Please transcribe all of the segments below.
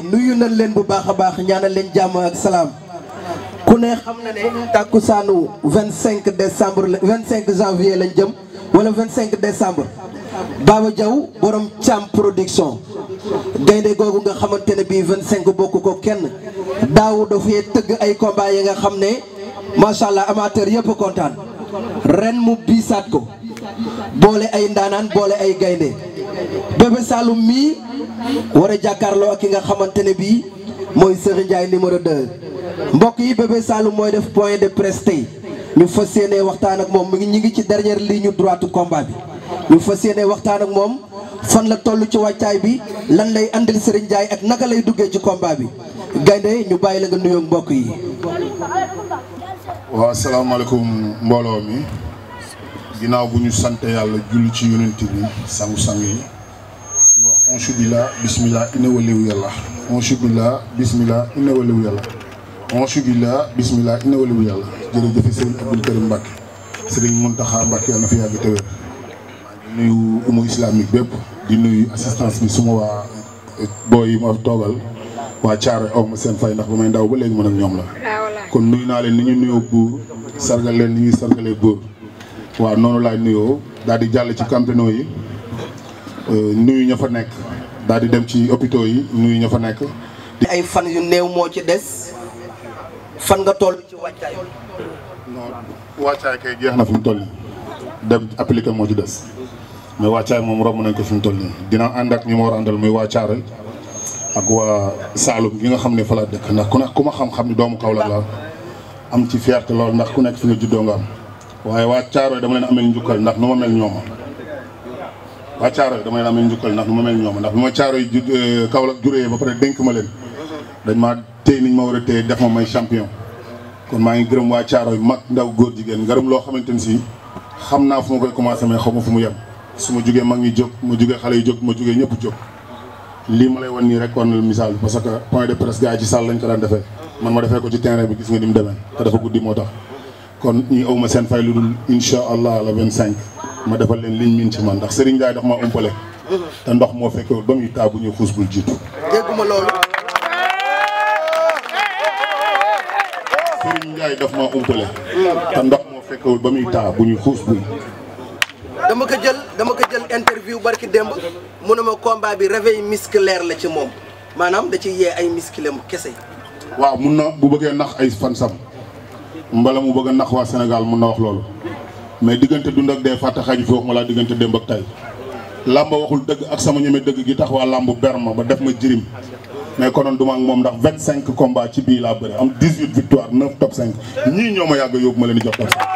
nuyu nañ leen bu baax a baax ñaanal leen jàmm ak salaam ku ne xam na ne tàkkusaanu 25 décembre la 25 janvier lañ jëm wala 25 décembre Baba Diaw borom Thiam production gaynde googu nga xamante ne bii 25 bokk ko kenn daaw dafay tëgg ay combat yi nga xam ne macha allah amateur yëpp kontaan ren mu biisaat ko boole ay ndaanaan boole ay gaynde Bébé Saloum mii war a jàkkaarloo ak ki nga xamante ne bii mooy Serigne Ndiaye numéro 2 mbokk yi Bébé Saloum mooy def point de presse tey ñu fas yéene waxtaan ak moom mu ngi ñu ngi ci dernière ligne droite combat bi ñu fas yéene waxtaan ak moom fan la toll ci wàccaay bi lan lay andil Serigne Ndiaye ak naka lay duggee ci combat bi gaynde ñu bàyyi la nga nuyoo mbokk yi. waaw asalaamaaleykum mbooloo mi ginnaaw bu ñu sant yàlla julli ci yonent bi sangu-sang yi di wax onchu billah bismillah ina waliwu yàlla onchu billah bismillah ina waliwu yàlla onchu billah bismillah ina waliwu yàlla jërëjëf sëriñ Abdou Karim Mbacke sëriñ Mountakha Mbacke yàlla na fi yàgg te wér di nuyu umu islamique bépp di nuyu assistance bi suma waa booy yi ma toogal waa Thiaré aw ma seen fay ndax ba may ndaw ba léegi mën ak ñoom la kon nuyu naa leen ni ñu nuyoo buur sargal leen ni ñuy sargalee buur waaw noonu laay nuyoo daal di jàll ci campino yi nuyu ña fa nekk daal di dem ci hôpitaux yi nuyu ña fa nekk. ay fan yu néew moo ci des fan nga toll ci wàccaay. non wàccaay kay jeex na fi mu toll nii dem appliqué moo ci des mais wàccaay moom romb nañ ko fi mu toll nii dina ànd ak ñi ma war a àndal muy waa Thiaré ak waa Saalum gi nga xam ne fa laa dëkk ndax ku ne ku ma xam-xam ni doomu Kaolack la am ci fierté lool ndax ku nekk fi nga juddoo nga am waaye waa Thiaroye dama leen amel njukkal ndax nu ma mel ñooma waa Thiaroye dama leen amel njukkal ndax nu ma mel ñooma ndax bi ma Thiaroye ju Kaolack juree ba pare dénk ma leen dañ maa téye niñ ma war a téye def ma may champion kon maa ngi gërëm waa Thiaroye mag ndaw góor jigéen gërëm loo xamante ni si xam naa fu ma koy commencé mais xaw ma fu mu yem su ma jugee mag ñi jóg ma jugee xale yi jóg ma jugee ñëpp jóg lii ma lay wan nii rek war na misaal parce que point de presse gars yi ci salle lañ ko daan defee man ma defee ko ci terrain bi gis nga ni mu demee te dafa guddi moo tax kon ñi aw ma seen fay lu dul incha allah la 25 ma defal leen liñ miin ci man ndax Serigne Ndiaye daf maa umpale te ndox moo fekkewul ba muy taa bu ñuy xuus bul jiitu. dégguma loolu. Serigne Ndiaye daf maa umpale te ndox moo fekkewul ba muy taa bu ñuy xuus bul. dama ko jël dama ko jël interview barki démb mu ne ma combat bi réveil musculaire la ci moom maanaam da ci yee ay muscle mu kese. waaw mun na bu bëggee nax ay fan sam mbala mu bëgg a nax waa Sénégal mun na wax loolu mais diggante dund ak dee fàtte xaju fi wax ma laa diggante démb ak tay làmba waxul dëgg ak sama ñeme dëgg gi tax waa làmb ber ma ba def ma jirim mais konoon duma ak moom ndax vingt cinq combats ci bii laa bëri am dix huit victoire neuf top cinq ñii ñoo ma yàgg a yóbbu ma leen di jox top cinq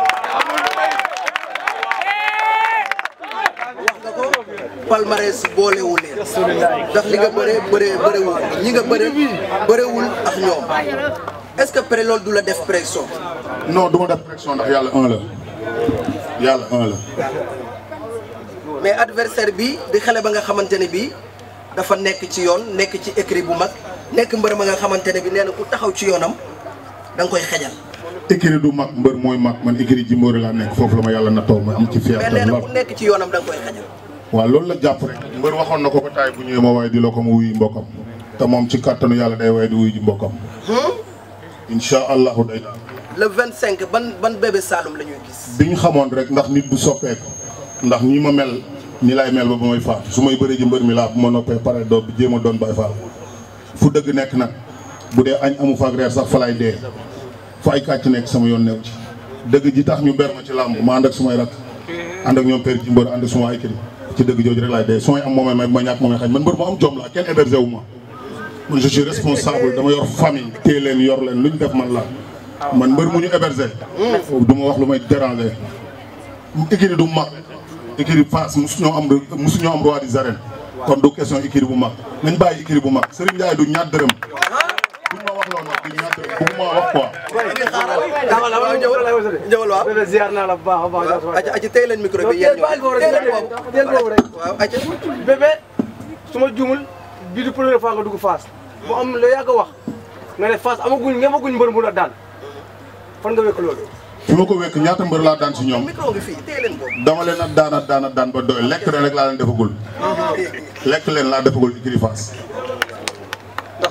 palmarès boolewu leen ndax li nga bëree bëree bëreewul ñi nga bëree bëreewul ak ñoom est-ce que pré loolu du la def pression. non du ma def pression ndax yàlla un la yàlla un la mais adversaire bi di xale ba nga xamante ne bii dafa nekk ci yoon nekk ci écrit bu mag nekk mbër ma nga xamante ne bi nee na ku taxaw ci yoonam da nga koy xejal. écurie du mag mbër mooy mag man écurie ji mbóori laa nekk foofu la ma yàlla nattoo ma am ci mais nee fierté na lool ku nekk ci yoonam da nga koy xejal. waaw loolu la jàpp rek mbër waxoon na ko ba taay bu ñëwee ma waaye di la ko mu wuyu mbokkam te moom ci kàttanu yàlla day waaye di wuyu ji mbokkam incha allahu day daal le 25 ban ban bébé Saloum la ñuy gis. bi ñu xamoon rek ndax nit bu soppeeku ndax ñi ma mel ni laay mel ba ba may faatu su may bëree ji mbër mi laa bu ma noppee pare doo jéem a doon bay faal fu dëgg nekk nag bu dee añ amu faak reer sax fa laay dee fa ay kàcc nekk sama yoon new ci dëgg ji tax ñu ber ma ci làmb ma ànd ak sumay rak ànd ak ñoom père ci mbër ànd ak suma ay kër ci dëgg jooju rek laay dee su may am moomay may ma ñàkk moomay xañ man mbër mu am jom la kenn hébergé wu ma man je suis responsable dama yor famille téye leen yor leen lu ñu def man la man mbër mu ñu hébergé du ma wax lu may déranger écurie du mag écurie Fass musu ñoo am musu ñoo am roi des arènes kon du question écurie bu mag nañ bàyyi écurie bu mag Serigne Ndiaye du ñaar dërëm buñ ma wax loolu nag du ñaar dërëm bu ma wax quoi waaw ñëwal ñëwal waaw. bébé ziar naa la bu baax a baax. waaw aca aca tey leen micro bi yéen ñëw teel boobu teel boobu rek. waaw aca bébé su ma juumul bii du première fois nga dugg Fass mu am la yàgg a wax nga ne Fass amaguñ ngemaguñ mbër mu la daan fan nga wekk loolu. fi ma ko wekk ñaata mbër laa daan si ñoom micro ngi fii tey leen boobu. dama leen a daan a daan a daan ba doy lekk leen rek laa leen defagul lekk leen laa defagul écurie Fass ndax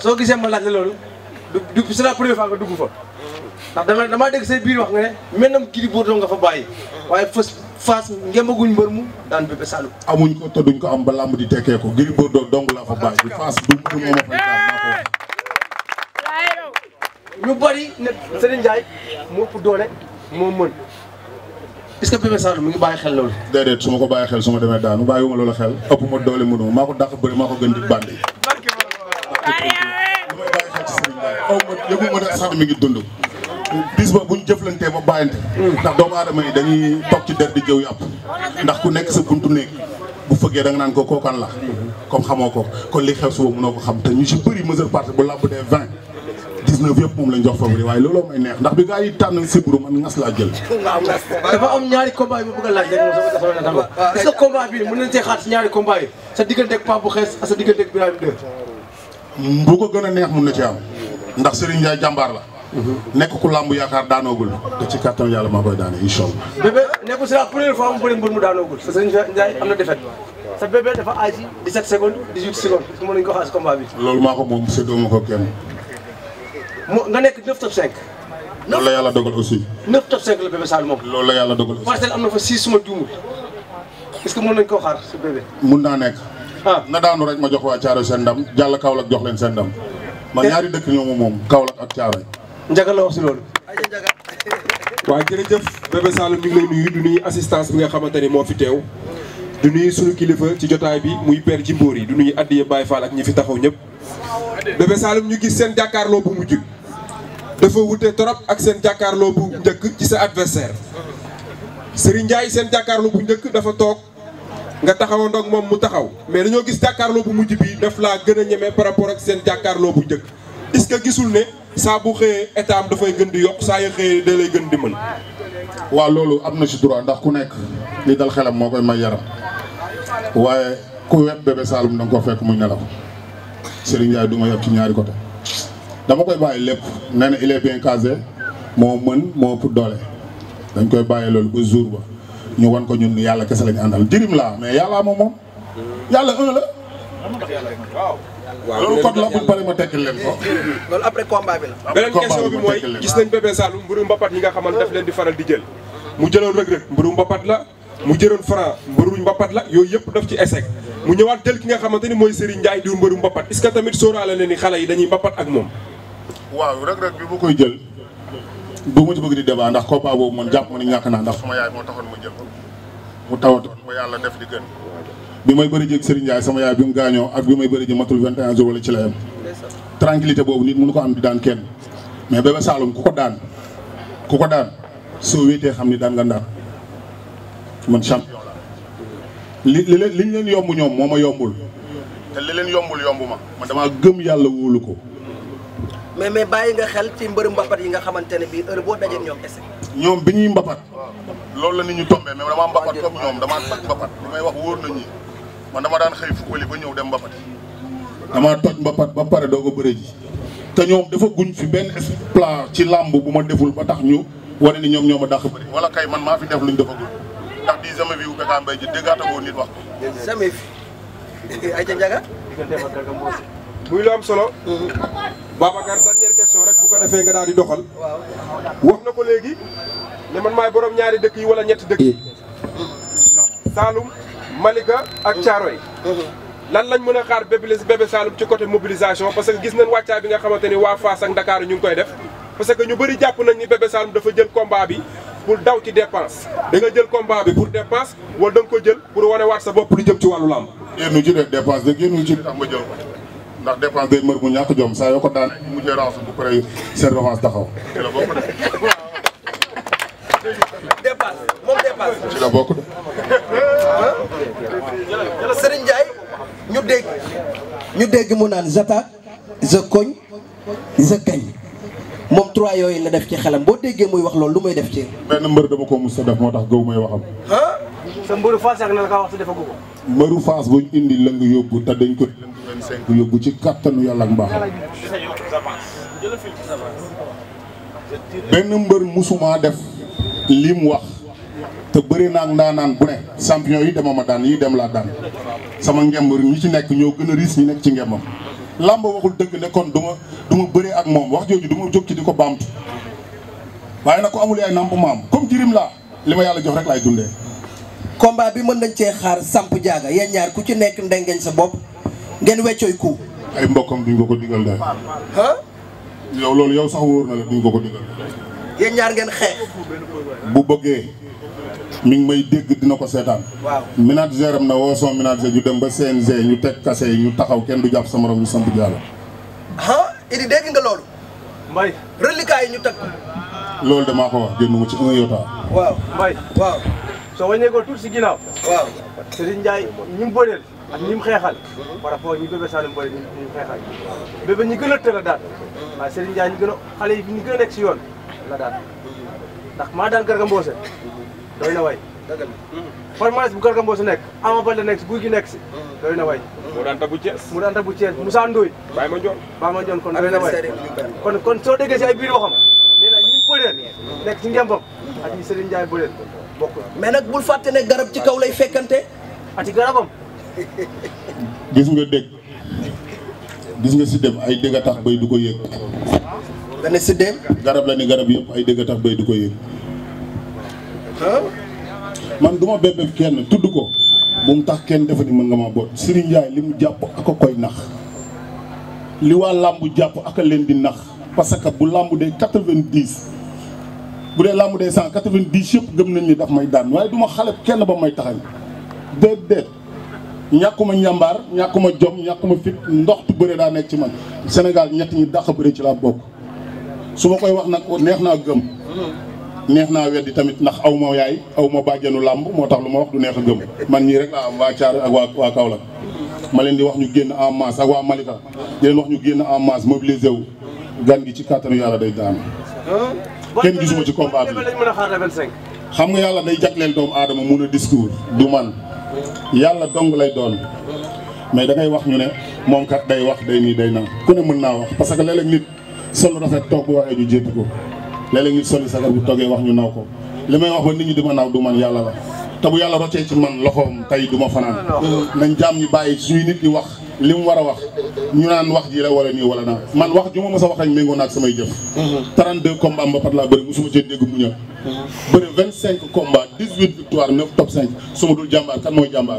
soo gisee ma laaj la loolu du du c'est la première fois nga dugg fa ndax dama damaa dégg say biir wax nga ne maintenant Gris Bordeaux nga fa bàyyi waaye fas Fass ngemaguñ mbër mu daan Bébé Saloum amuñ ko te duñ ko am ba làmb di tekkee ko Gris Bordeaux dong laa fa bàyyi bi Fass du du moo ma fay daan maa ko wax. ñu bari ne Serigne Ndiaye moo ëpp doole moo mën est-ce que Bébé Saloum mi ngi bàyyi xel loolu déedéet su ma ko bàyyi xel su ma demee daanu bàyyiwuma loolu xel ëpp ma doole mënuma maa ko dàq bëri maa ko gën di bandi. lu may bàyyi xel ci Serigne Ndiaye aw ma yëgu ma ne sax mi ngi dund. bis ba buñ jëflantee ba bàyyante. ndax doomu aadama yi dañuy toog ci der di jëw yàpp ndax ku nekk sa buntu néeg bu fëggee da nga naan ko kookan la comme xamoo ko kon li xew suba mënoo ko xam te ñu si bëri mesure partie bu làmb dee vingt dix-neuf yëpp moom lañ jox favori waaye looloo may neex ndax bi gaa yi tànn sibru man ngas laa jël dafa am ñaari combat yi ma bëgg a laaj rek moom sama sama natango est-ce que combat bi mën nañ see xaar si ñaari combat yi sa diggante ak Pape bu xees ak sa diggante ak Birame 2 bu ko gën a neex mun na ci am ndax Serigne Ndiaye jàmbaar la nekk ku làmb yaakaar daanoogul te ci kàttan yàlla maa koy daane incha allah bébé nekkul c'est la première fois mu bëri mbër mu daanoogul parce que Serigne Ndiaye am na défaite sa bébé dafa aay si 17 secondes 18 secondes est-ce que mën nañu ko xaar si combat bi loolu maa ko moom séddoo ma ko kenn mu nga nekk 9 top 5 loolu la yàlla dogal aussi 9 top 5 la bébé Saloum moom loolu la yàlla dogal aussi parcelle am na fa 6 suma juumul est-ce que mën nañu koo xaar si bébé mun naa nekk ah na daanu rek ma jox waa Thiaroye seen ndam jàll Kaolack jox leen seen ndam man ñaari dëkk ñoo ma moom Kaolack ak Thiaroye njaga la wax si loolu waaw jërëjëf Bébé Saloum ñu ngi lay nuyu du nuyu assistance bi nga xamante ni moo fi teew du nuyu suñu kilifa ci jotaay bi muy père Jimboor yi du nuyu addiye Baye Fall ak ñi fi taxaw ñëpp Bébé Saloum ñu gis seen jàkkaarloo bu mujj dafa wute trop ak seen jàkkaarloo bu njëkk ci sa adversaire Serigne Ndiaye seen jàkkaarloo bu njëkk dafa toog nga taxaw ndoog moom mu taxaw mais dañoo gis jàkkaarloo bu mujj bi daf laa gën a ñeme par rapport ak seen jàkkaarloo bu njëkk est-ce que gisul ne saa bu xëyee état am dafay gën di yokk saa yu xëyee da lay gën di mën waaw loolu am na ci droit ndax ku nekk li dal xelam moo koy may yaram waaye ku wet Bébé Saloum da nga ko fekk muy nelaw Serigne Ndiaye du ma yab ci ñaari côté dama koy bàyyi lépp nee na il est bien casé moo mën moo ëpp doole dañ koy bàyyi loolu ba jour ba ñu wan ko ñun yàlla kese lañu àndal jirim laa mais yàllaa moom moom yàlla un la loolu code la buñ pare ma tekkil leen ko loolu après combat bi la. beneen combat question bi bi ma mooy tekkil leen. gis nañ Bébé Saloum mbëru mbapat yi nga xamante daf leen di faral di jël mu jëloon Reug Reug mbëru mbapat la mu jëloon Franc mbëru mbapat la yooyu yëpp daf ci échec mu ñëwaat jël ki nga xamante ni mooy Serigne Ndiaye diw mbëru mbapat est-ce que tamit sóoraale na ni xale yi dañuy mbapat ak moom waaw Reug Reug bi ma koy jël du ma ci bëgg di débat ndax combat boobu man jàpp ma ni ñàkk naa ndax sama yaay moo taxoon ma jël ko mu tawatoon ba yàlla def li gën bi may bëri jëg Serigne Ndiaye sama yaay bi mu gaañoo ak bi may bëri ji matul 21 jours wala ci la yem tranquillité boobu nit mënu ko am di daan kenn mais Bébé Saloum ku ko daan ku ko daan soo wéetee xam ni daan nga ndaan man champion la li li leen li ñu leen yomb ñoom moo ma yombul te li leen yombul yomb ma man damaa gëm yàlla wóolu ko mais mais bàyyi nga xel ci mbërëm mbapat yi nga xamante ne bii heure boo dajee ñoom ese. ñoom bi ñuy mbapat loolu la nit ñu tombé mais dama mbapat comme ñoom damaa toj mbapat li may wax wóor na ñi man dama daan xëy fukkali ba ñëw dem mbapat damaa toj mbapat ba pare doo ko bëre ji te ñoom dafa guñ fi benn exploit ci làmb bu ma deful ba tax ñu wane ni ñoom ñoo ma dàq bëri wala kay man maa fi def luñ defagul ndax di jamais vu Bécaye Mbaye ji déggaatagoo nit wax ko jamais fi ay ca njaga muy lu am solo Babacar dernière question rek bu ko defee nga daal di doxal wax na ko léegi ne man maay borom ñaari dëkk yi wala ñetti dëkk yi Saloum Malika ak Thiaroye lan lañ mën a xaar bébé bébé Saloum ci côté mobilisation parce que gis nañ wàccaay bi nga xamante ni waa Fass ak Dakar ñu ngi koy def parce que ñu bëri jàpp nañ ni bébé Saloum dafa jël combat bi pour daw ci dépense da nga jël combat bi pour dépense wala da nga ko jël pour wane waat sa bopp lu jëm ci wàllu làmb génnu ci de dépense de génnu ci li tax ma jël ko ndax dépense day mër mu ñàkk jom saa yoo ko daan mu mujjee ransu bu pare seen revanche taxaw ci la bokk de dépasse moom dépasse. ci la bokk de Serigne Ndiaye ñu dégg ñu dégg mu naan j'attaque je cogne je gagne moom trois yooyu la def ci xelam boo déggee muy wax loolu lu may def ci benn mbër dama ko mus a def moo tax gëw may waxam ah sa mbëru Fass yàgg na la kaa wax te defagu ko mbëru Fass buñ indi lëng yóbbu te dañ ko lëng 25 yóbbu ci kattanu yàlla ak mbaaxam benn mbër musuma def lim wax te bëri naa ak ndaanaan bu ne champion yi dema ma daan yi dem laa daan sama ngemb ñi ci nekk ñoo gën a riis ñi nekk ci ngembam làmb waxul dëgg ne kon du ma du ma bëree ak moom wax jooju du ma jóg ci di ko baamtu waaye nag ko amul yaay namp maam comme jirim laa li ma yàlla jox rek laay dundee combat bi mën nañ cee xaar samp jaaga yéen ñaar ku ci nekk ndengeñ sa bopp ngeen weccooy ku ay mbokkam duñ ko ko digal de ah yow loolu yow sax wóor na la duñ ko ko digal yéen ñaar ngeen xeex bu bëggee mi ngi may dégg dina ko seetaan waaw manager am na woo son manager ñu dem ba CNG ñu teg kase yi ñu taxaw kenn du jàpp sa morom ñu samp jaaga ah Idi dégg nga loolu Mbaye reliquat yi ñu teg loolu damaa ko wax génn mu ci un yota waaw Mbaye waaw soo wàññeekoo tuuti si ginnaaw waaw Serigne Ndiaye ñi mu bëreel ak ñi mu xeexal par rapport ñi bébé Saloum bëri ñi mu xeexal bébé ñi gën a tël a daan waaye Serigne Ndiaye ñi gën a xale yi ñi gën a nekk si yoon la daan ndax maa daan Garga Mbossé doy na way palmarès bu Garga Mbossé nekk Ama Baldé nekk si guy gi nekk si doy na way moo daan tabu Thiès mu daan bu Thiès Moussa Ndoye bàyyi ma njoon Ba ma Ndione kon doy na way kon kon soo déggee si ay biir waxam nee na ñi mu bëreel nekk si ngembam ak ñi Serigne Ndiaye bëreel bokkul mais nag bul fàtte ne garab ci kaw lay fekkante ati garabam gis nga dégg gis nga si dem ay dégg a tax bay du ko yëg nga ne si dem garab la ni garab yëpp ay dégg a tax bay du ko yëg ah man du ma bébé kenn tudd ko bu mu tax kenn defa ni mën nga ma boot Serigne Ndiaye li mu jàpp ak a koy nax li waa làmb jàpp ak a leen di nax parce que bu làmb dee quatre-vingt-dix bu dee làmb dee cent quatre-vingt-dix yëpp gëm nañ ni daf may daan waaye du ma xale kenn ba may taxañ déet déet ñàkkuma njàmbaar ñàkkuma jom ñàkkuma fit ndoxtu bëre daa nekk ci man Sénégal ñett ñi dàq bëre ci laa bokk su ma koy wax nag neex naa gëm neex naa weddi tamit ndax aw ma yaay aw ma bàjjenu làmb moo tax lu ma wax du neex a gëm man ñii rek laa am waa Thiar ak waa waa Kaolack ma leen di wax ñu génn en masse ak waa Malika di leen wax ñu génn en masse mobilisé wu gan gi ci kàttanu yàlla day daan kenn gisuma ci combat bi. lañ mën a xaar le 25 xam nga yàlla day jagleel doomu aadama mun a discours du man yàlla dong lay doon mais da ngay wax ñu ne moom kat day wax day nii day na ku ne mën naa wax parce que léeg-léeg nit sol rafet toog bu waxee ñu jéppi ko léeg-léeg nit soli sagar bu toggee wax ñu naw ko li may wax ba nit ñi di ma naw du man yàlla la te bu yàlla roccee ci man loxoom tey du ma fanaan nañ jaam ñi bàyyi suñuy nit di wax li mu war a wax ñu naan wax ji la wala nii wala naa man wax ju ma mës a wax rek méngoo naag samay jëf 32 combats mbapat laa bëri musuma cee dégg mu ñëw bëri 25 combats 18 victoires 9 top 5 su ma dul jàmbaar kan mooy jàmbaar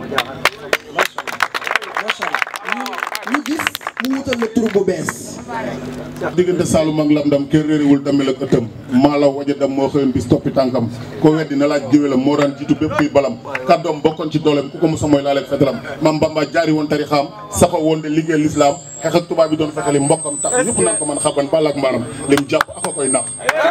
macha allah ñu gis mu wutal la tur bu bees diggante Saalum ak Lamdam kenn réeréwul damel ak ëttam maa la waja dam moo xëyoon bis toppi tànkam ko weddi na laaj géwélam moo daan jiitu bépp kuy balam kàddoom bokkoon ci dooleem ku ko mosa mooy laaleeg fetalam mam Bamba jaari woon tarixaam saxo woon de liggéey lislaam xeex ak tubaab bi doon fexeli mbokkam tax ñëpp naan ko man xaban bala ak maaram lim jàpp ak a koy nax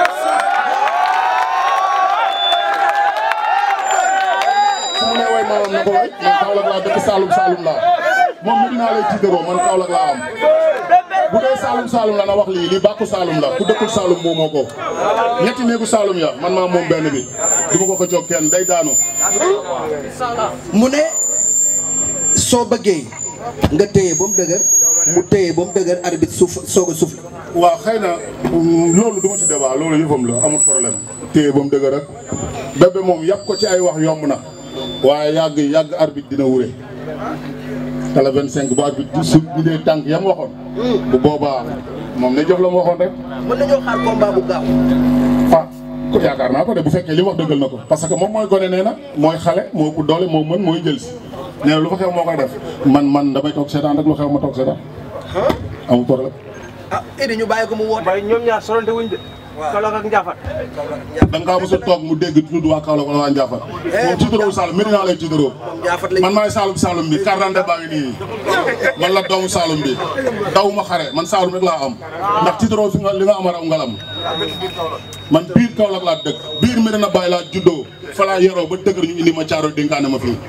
su ma nee way maamam na ko way man Kaolack laa dëkk Saalum Saalum laa moom mi dinaa lay tiitaroo man Kaolack laa am bu dee Saalum Saalum la na wax lii lii bàkku Saalum la ku dëkkul Saalum moomoo ko ñetti néegu Saalum ya man maa moom benn bi du ma ko ko jox kenn day daanu mu ne soo bëggee nga téye ba mu dëgër mu téye ba mu dëgër arbitre suuf soog a suuf waaw xëy na mm, loolu du ma ci débat loolu yëfam la amul problème téye ba mu dëgg rek bébé moom yàpp ko ci ay wax yomb na waaye yàgg yàgg arbitre dina wure te la 25 bu arbitre su ñu dee tànk yam waxoon bu boobaa moom ne jox la mu waxoon rek mën nañoo xaar combat bu gaaw ah ko yaakaar naa ko de bu fekkee li wax dëggal na ko parce que moom mooy gone nee na mooy xale moo ëpp doole moo mën mooy jël si nee na lu fa xew moo koy def man man damay toog seetaan rek lu xew ma toog seetaan amul problème ah Idi ñu bàyyi ko mu woote Mbaye ñoom ñaar sorante wuñ de Kaolack ak Ndiaffate da nga kaa mos a toog mu dégg tudd waa Kaolack wala waa Ndiaffate moom tiitaroo Saloum Medina lay tiitaroo Ndiaffate lañ man maay Saloum Saloum bi carte d'identité baa ngi nii man la doomu Saloum bi dawuma xare man Saloum rek laa am ndax tiitaroo fi nga li nga am a raw ngalam man biir Kaolack laa dëkk biir Medina Baye laa juddoo fa laa yoroo ba dëgër ñu indi ma caaro dénkaane ma fii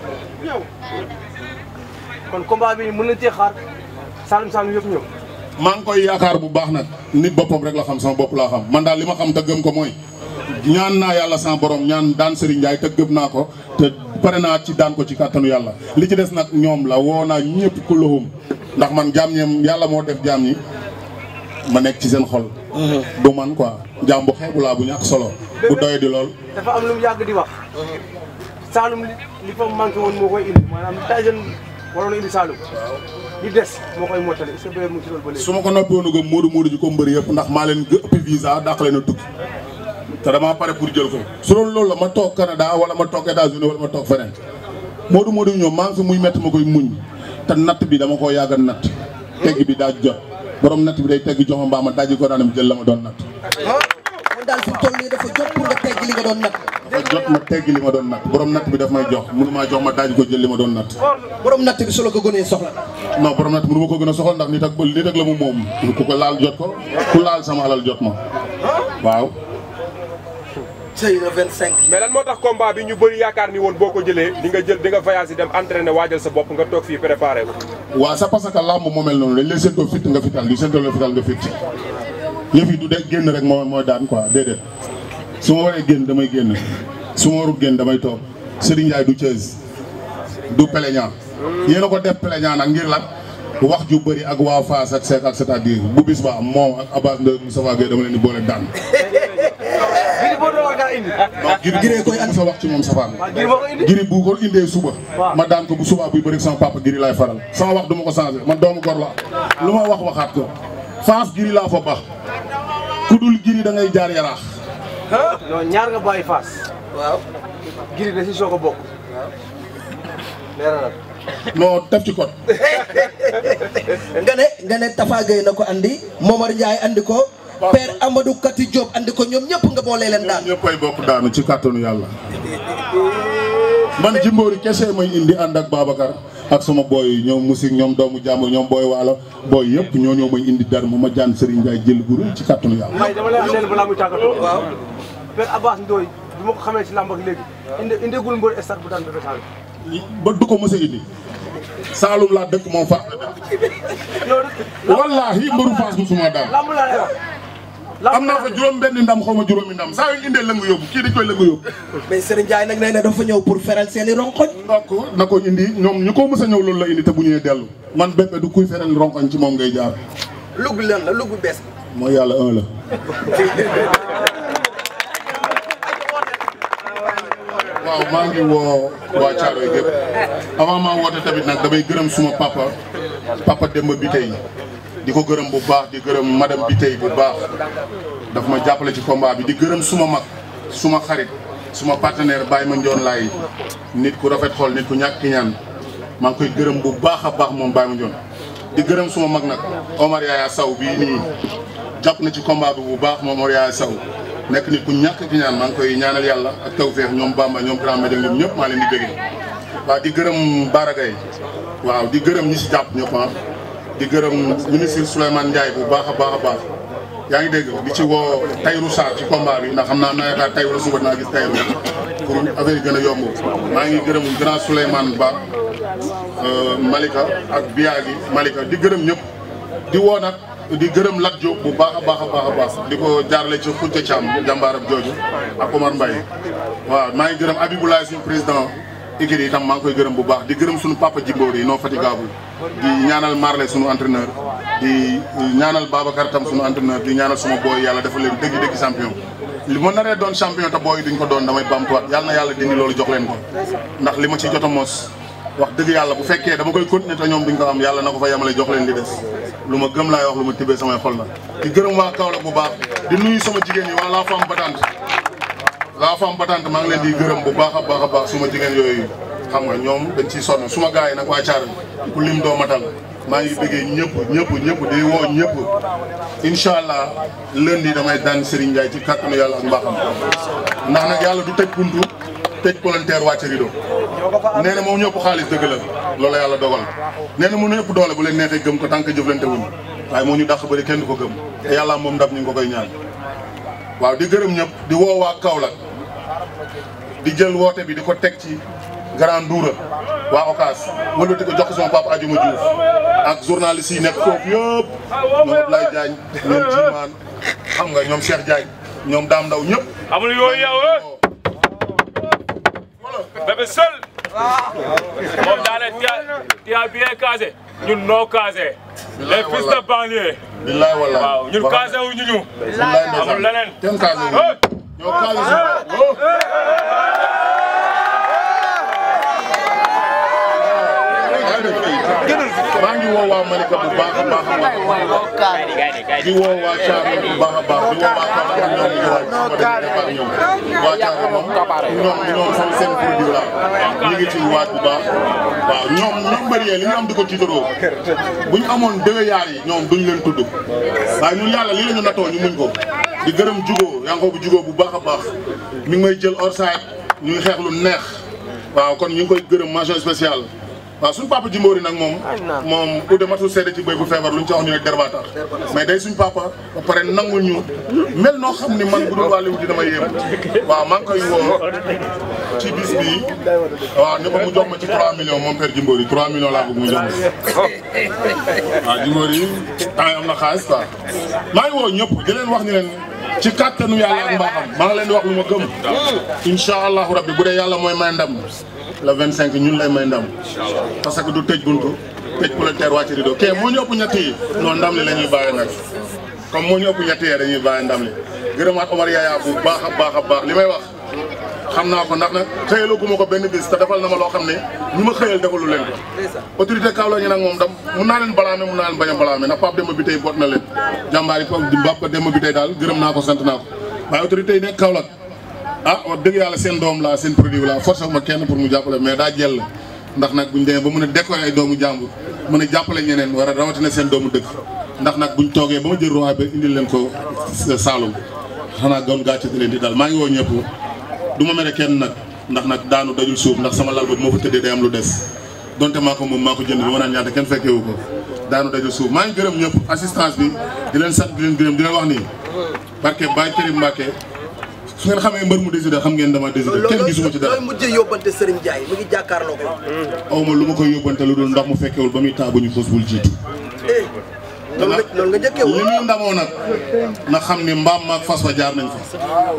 kon combat bi mën nañ cee xaar Saloum Saloum yëpp ñëw maa ngi koy yaakaar bu baax nag nit boppam rek la xam sama bopp laa xam man daal li ma xam te gëm ko mooy ñaan naa yàlla sama borom ñaan daan Serigne Ndiaye te gëm naa ko te pare naa ci daan ko ci kàttanu yàlla li ci des nag ñoom la woo naa ñëpp ku loxum ndax man jaam ñeem yàlla moo def jaam ñi ma nekk ci seen xol du man quoi jaam bu xeebu laa bu ñàkk solo bu doye di lool dafa am lu mu yàgg di wax Saloum li li fa manqué woon moo koy indi maanaam Tyson waroon na indi Saloum li des moo koy mottali est-ce que bébé mu ngi ci loolu ba léegi. su ma ko noppi woon a gëm Modou Modou ji ko mbëri yëpp ndax maa leen gë ëppi visa dàq leen a tukki te damaa pare pour jël ko su doon loolu la ma toog Canada wala ma toog États-Unis wala ma toog feneen Modou Modou ñoom maa ngi fi muy métti ma koy muñ te natt bi dama koo yàgg a natt tegg bi daa jot borom natt bi day tegg jox ma mbaa ma dajji ko daanam jël la ma doon natt kon daal fi mu toll nii dafa jot pour nga tegg li nga doon nag dafa jot ma tegg li ma doon natt borom natt bi daf may jox mënu maa jox ma dajji ko jël li ma doon natt borom natt bi su la ko gënee soxla non borom natt mënu ma ko gën a soxal ndax nit ak nit ak la mu moom ku ko laal jot ko ku laal sama alal jot ma waaw sëy na 25 mais lan moo tax combat bi ñu bëri yaakaar ni woon boo ko jëlee di nga jël di nga voyage dem entraîner waajal sa bopp nga toog fii préparé ko. waaw c'est parce que làmb moo mel noonu dañ lay séentoo fit nga fital di séentoo la fital nga fit yëf yi du de génn rek moo mooy daan quoi déedéet su ma waree génn damay génn su ma warul génn damay toog Serigne Ndiaye du Thiès du plaignant yéen a ko def plaignant nag ngir lan wax ju bëri ak waa Fass ak Seck ak c'est-à-dire bu bis ba moom ak Abbas Ndoye Moustapha Gueye dama leen di boole daan Gris Bordeaux war ngaa indi. donc giri Giree koy andi. sa wax ci moom safaan Gris moo ko indi. giri bu ko indee suba Waaw. ma daan ko bu subaa buy bëri sama papa giri laay faral sama wax du ma ko changé man doomu gor la lu ma wax waxaat ko Fass giri laa fa baax ku dul giri da ngay jaar yaraax non ñaar nga bàyyi Fass. waaw Gris da si soog a bokk. leeralal. non def ci kot nga ne nga ne Tafa Gueye na ko andi Momar Ndiaye andi ko Père Amadou Kati Diop andi ko ñoom ñëpp nga boolee leen daan ñëpp ay bokk daanu ci kàttanu yàlla man jimboori kese may indi ànd ak Babacar ak sama booy yi ñoom musik ñoom doomu jàmbur ñoom booy waalo booy yëpp ñoo ñoo may indi dar ma ma jaan Serigne Ndiaye jël bu rëy ci kàttanu yàlla may dama lay wax leen balaa muy tàggatoo. waaw Père Abbas Ndoye bi ma ko xamee ci làmb ak léegi. indi indegul mbër stade bu daan Bébé Saloum. ba du ko mës a indi Saalum laa dëkk moom Fass la dëkk yow de wallaahi mbëru Fass musuma daan làmb laa lay wax. am naa fa juróom benn ndam xaw ma juróomi ndam saa yu indee lëngu yóbbu kii dañ koy lëngu yóbbu mais Serigne Ndiaye nag nee na dafa ñëw pour feral seen i ronkoñ donc na ko indi ñoom ñu ko mës a ñëw loolu la indi te bu ñëwee dellu man bépp du kuy feral ronkoñ ci moom ngay jaar lugg leen la lugg bees mooy yàlla un la waaw maa ngi woo waa Thiaroye gépp avant maa woote tamit nag damay gërëm suma papa papa Demba bi tey di ko gërëm bu baax di gërëm madame bi tey bu baax daf ma jàppale ci combat bi di gërëm suma mag suma xarit suma partenaire Baye ma Ndione laay nit ku rafet xool nit ku ñàkk ki ñaan maa ngi koy gërëm bu baax a baax moom Baye ma Ndione di gërëm suma mag nag Omar Yaya Sow bii nii jàpp na ci combat bi bu baax moom Omar Yaya Sow nekk nit ku ñàkk ki ñaan maa ngi koy ñaanal yàlla ak tawfeex ñoom Bamba ñoom Grand Médine ñoom ñëpp maa leen di bëggee waaw di gërëm Baragay waaw di gërëm ñi si jàpp ñëpp ah di gërëm ministre Souleymane Ndiaye bu baax a baax a baax yaa ngi dégg di ci woo Tayrou Sarr ci combat bi ndax xam naa naa yaakaar Tayrou suba naa gis Tayrou pour affaire yi gën a yomb maa ngi gërëm grand Souleymane Ba euh, Malika ak Biagi Malika di gërëm ñëpp di woo nag di gërëm Lat Diop bu baax a baax a baax a baax di ko jaarale ci Khoutia Thiam jàmbaaram jooju ak Omar Mbaye waaw maa ngi gërëm Abiboulaye suñu président équipe yi itam maa ngi koy gërëm bu baax di gërëm suñu papa Djimboor yi non fatigable di ñaanal Marley suñu entraîneur di ñaanal Babacar tam suñu entraîneur di ñaanal suma booy yàlla dafa leen dëgg dëgg champion li ma naree doon champion te booy duñ ko doon damay bamtuwaat yàlla na yàlla dindi loolu jox leen ko ndax li ma ci jot a mos wax dëgg yàlla bu fekkee dama koy continuer te ñoom duñ ko am yàlla na ko fa yemale jox leen li des lu ma gëm laay wax lu ma tibbee samay xol la di gërëm waa Kaolack bu baax di nuyu sama jigéen yi waa la femme battante la femme battante maa ngi leen di gërëm bu baax a baax a baax suma jigéen yooyu xam nga ñoom dañ ciy sonn suma gars yi nag waa Thiaré ku lim doo matal maa ngi bëggee ñëpp ñëpp ñëpp di woo ñëpp incha allah lundi damay daan Serigne Ndiaye ci kàttanu yàlla ak mbaaxam ndax nag yàlla du tëj buntu tëj volontaire wàcce rido nee na moom ñëpp xaalis dëgg la loolu yàlla dogal nee na mu ne ëpp doole bu leen neexee gëm ko tant que jëflante wuñ waaye moo ñu dàq bëri kenn du ko gëm te yàlla moom ndam ñu ngi ko koy ñaan waaw di gërëm ñëpp di woo waa Kaolack di jël woote bi di ko teg ci Grand Ndoura waa Ocass wëlbati ko jox ko sama papa Adjuma Diouf ak journaliste yi nekk foofu yëpp ñoom Ablaye Diagne ñoom Jimaan xam nga ñoom Cheikh Diagne ñoom Dame Ndaw ñëpp amul yooyu yow eh Bébé Seul moom daane tia tia bien casé ñun noo casé les fils de banlieue billaay wallaay waaw ñun casé wu ñu ñu billaay ndeysaan amul leneen kenn casé wu eh ñoo casé suñu bopp. yaa ngi def fii maa ngi woo waa Malika bu baax a baax a baax di woo waa Thiaré bu baax a baax di woo waa Kaolack ñoom ñu waay su ma demee départ ñëw waa Thiaré moom ñoom ñoom seen seen produit la ñu ngi ci waaj bu baax waaw ñoom ñoom bëri li ñu am di ko tiitaroo bu ñu amoon deux yaar yi ñoom duñ leen tudd waaye ñun yàlla lii la ñu natoo ñu muñ ko di gërëm jugoo yaa ngi bu jugoo bu baax a baax mi ngi may jël orside ñu ngi xeex lu neex waaw kon ñu ngi koy gërëm mention spéciale waaw suñu papa Jimbori nag moom moom ude matul seede ci béy bu feebar lu ñu ci wax ñu ne derba tax mais day suñ papa ba pare nangul ñu mel noo xam ni man bu dul wàllu di dama yéem waaw maa ngi koy woo ci bis bi waaw ne ko mu jox ma ci 3 millions moom père Jimbori 3 millions laa bëgg mu jox ma waaw Jimbori temps yi am na xaalis quoi maa ngi woo ñëpp di leen wax ni leen ci kàttanu yàlla ak mbaaxam maa ngi leen di wax lu ma gëm incha allahu rabbi bu dee yàlla mooy may ndam le 25 ñun lay may ndam parce que du tëj buntu tëj palanteer wàcc rido kee moo ñu ëpp ñett yi non ndam li la ñuy bàyyi nag comme moo ñu ëpp ñett yi dañuy bàyyi ndam li gërëmaat Omar Yaya bu baax a baax a baax li may wax xam naa ko ndax nag xëyalaguma ko benn bis te defal na ma loo xam ne ñu ma xëyal defalu leen ko autorité Kaolack ñi nag moom dam mun naa leen balaame mun naa leen bañ a balaame ndax Pape Demba bi tey boot na leen jàmbaar yi Pape Demba bi tey daal gërëm naa ko sant naa ko waaye autorité yi nekk Kaolack ah wax dëgg yàlla seen doom la seen produit la forcé ma kenn pour mu jàppale mais daa jël ndax nag buñ demee ba mën a décorer ay doomu jàmbur mën a jàppale ñeneen war a rawatina seen doomu dëkk ndax nag buñ toogee ba ma jël roi ba indil leen ko Saloum xanaa goon gàcce leen di daal maa ngi woo ñëpp du ma mere kenn nag ndax nag daanu dajul suuf ndax sama lal ba moo fa tëddee day am lu des donte maa ko moom maa ko jënd bi ma naan ñaata kenn fekkewu ko daanu dajul suuf maa ngi gërëm ñëpp assistance bi di leen sant di leen gërëm di leen wax nii barke Baye Karim Mbacke su ngeen xamee mbër mu décidé xam ngeen dama décidé kenn gisuma ci dara looy mujjee yóbbante Serigne Ndiaye mu ngi jàkkaarloo ko. aw ma lu ma koy yóbbante lu dul ndax mu fekkewul ba muy taa bu ñu xos bul jiitu eh loolu nga loolu nga njëkkee li woon. muy ndamoo nag na xam ni mbaam maag fas wa jaar nañ fa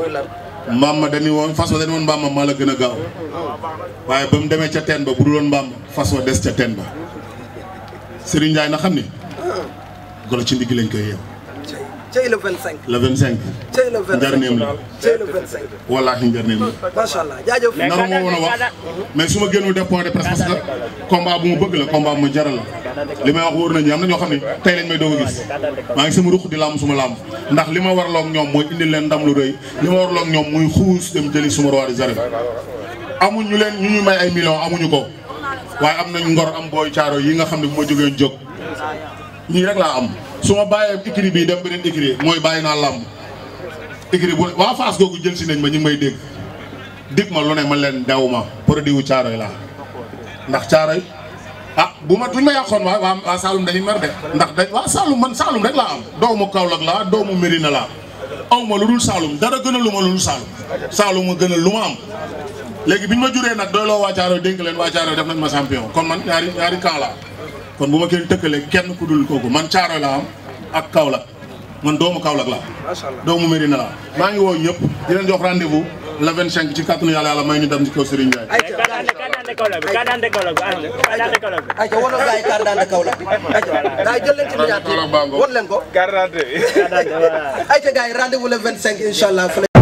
mbaam ma dañu woon fas wa dañu woon mbaam ma maa la gën a gaaw waaye ba mu demee ca teen ba bu dul woon mbaam ma fas wa des ca teen ba Serigne Ndiaye na xam ni golo ci ndigg lañ koy yeew cey le 25. le 25 cey le 25 njarneem la cey le 25. wallaahi njarneem la macha allah jaajëf. naru ma woon a wax mais su ma génnul def point de presse parce que combat bu ma bëgg la combat bu ma jaral la li may wax wóor nañu am na ñoo xam ne tey lañ may doog a gis maa ngi sama ruq di làmb suma làmb ndax li ma warloog ñoom mooy indil leen ndam lu rëy li ma warloog ñoom muy xuus dem jëli suma roi des arènes amuñu leen ñu ñu may ay millions amuñu ko waaye am nañ ngor am booy caaro yi nga xam ne bu ma jógee jóg ñii rek laa am su ma bàyyee écrit bii dem beneen écrit mooy bàyyi naa làmb écrit bu waa Fass googu jël si nañ ma ñu ngi may dégg dig ma lu ne ma leen dew ma produit wu caaroy laa ndax caaroy ah bu ma duñ ma yàqoon waa waa waa Saloum dañuy mer de ndax dañ waa Saloum man Saloum rek laa am doomu Kaolack laa doomu Mérina laa aw ma lu dul Saloum dara gën a lu ma lu dul Saloum Saloum ma gën a lu ma am léegi biñ ma juree nag doy loo waa caaroy dénk leen waa caaroy def nañ ma champion kon man ñaari ñaari camp laa kon bu ma kenn tëkkalee kenn ku dul kooku man caaroy laa am ak Kaolack man doomu Kaolack laa doomu Mérina laa maa ngi woo ñëpp di leen jox rendez-vous le 25 ci kàttanu yàlla yàlla may ñu dem ci kaw Serigne Ndiaye ayca ayca wane gars yi carte d'identité Kaolack bi ayca gars yi jël leen ci miniature Kaolack baa ngoog. won leen ko. carte d'identité ayca gars yi rendez-vous le 25 incha allah.